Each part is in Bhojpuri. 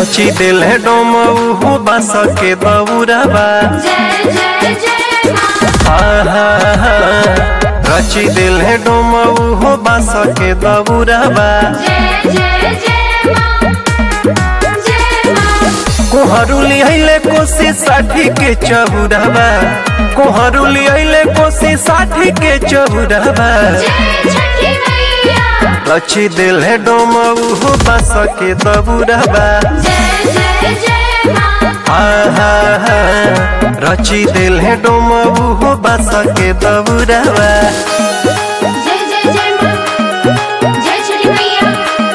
रची दिल है डोम उहु बास के दौरबा जय जय जय माँ हाँ हाँ हाँ रची दिल है डोम उहु बास के दौरबा जय जय जय माँ जय माँ कोहरुली अइले कोसी साठी के चहुरबा कोहरुली अइले कोसी साठी के चहुरबा जय छठी मैया रची दिल है डोम उहु बास के दौरबा जय जय जय माँ हाँ हाँ हाँ रची दिल है डोम उहु बास के दौरबा जय जय जय माँ जय छठी मैया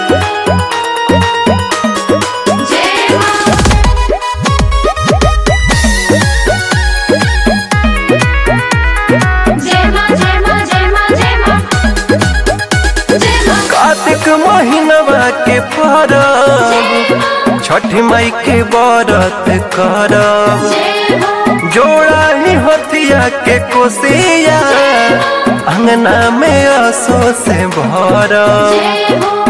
जय माँ जय माँ जय माँ जय माँ जय माँ जय माँ कार्तिक महीनवा के परब छठी माई के व्रत करब जय हो जोड़ा ही हथिया के कोसिया अंगना में असो से भरब जय हो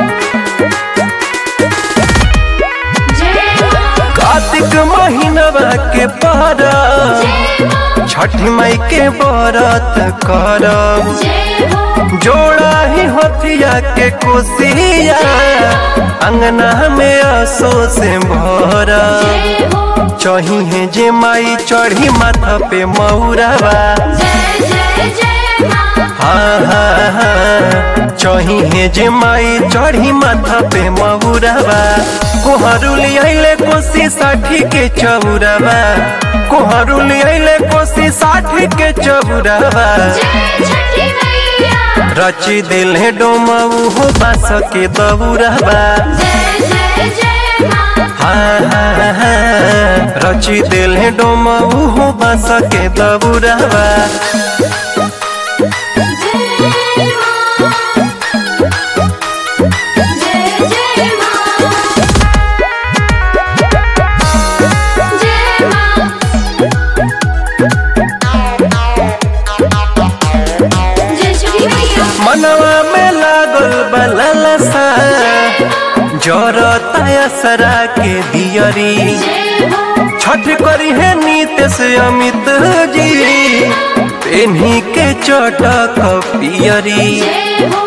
जय हो कार्तिक महीनवा के परब जय हो छठी माई के व्रत करब जय हो जोड़ा ही हथिया के कोसिया अंगना में असो से भरब जय हो चही जे माई चढ़ी माथा पे मौरवा जय जय जय माँ हाँ हाँ हाँ चही है जे माई चढ़ी माथा पे मौरवा कोहरुली अइले कोसी साठी के चौरवा कोहरुली अइले कोसी साठी के चौरवा जय छठी मैया रची दिल है डोमऊ हो बास के दौरवा जय जय जय माँ हाँ हाँ हाँ रची दिल है डोमऊ हो बास के दौरवा जय माँ जय जय माँ जय माँ जय छठी मैया मनवा में लागल बललसा जरता असरा के दियरी जय हो छठ करी है नीतीश अमित जी पेन्ही के चटक पियरी जय हो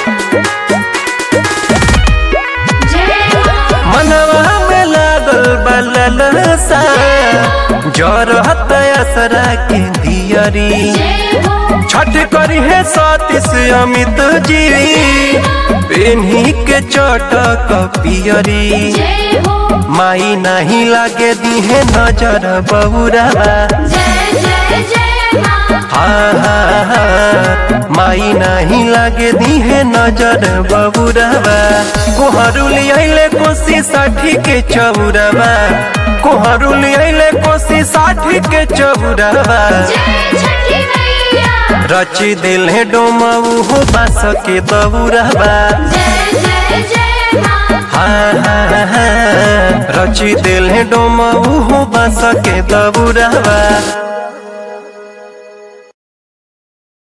जय हो मनवा में लागल बललसा जरता असरा के दियरी जय हो छठ करी है सतीश अमित जी पेन्ही के चटक पियरी जय हो माई नहीं लागे दी है नजर बहुरा जय जय जय माँ हाँ हाँ हाँ माई नहीं लागे दी है नजर बहुरा कोहरुली अइले कोसी साठी के चौरवा कोहरुली अइले कोसी साठी के चौरवा जय छठी मैया रची दिल है डोमऊ हो बास के दौरवा जय जय जय माँ हाँ हाँ हाँ रची दिल है डोमऊ हो बास के दौरवा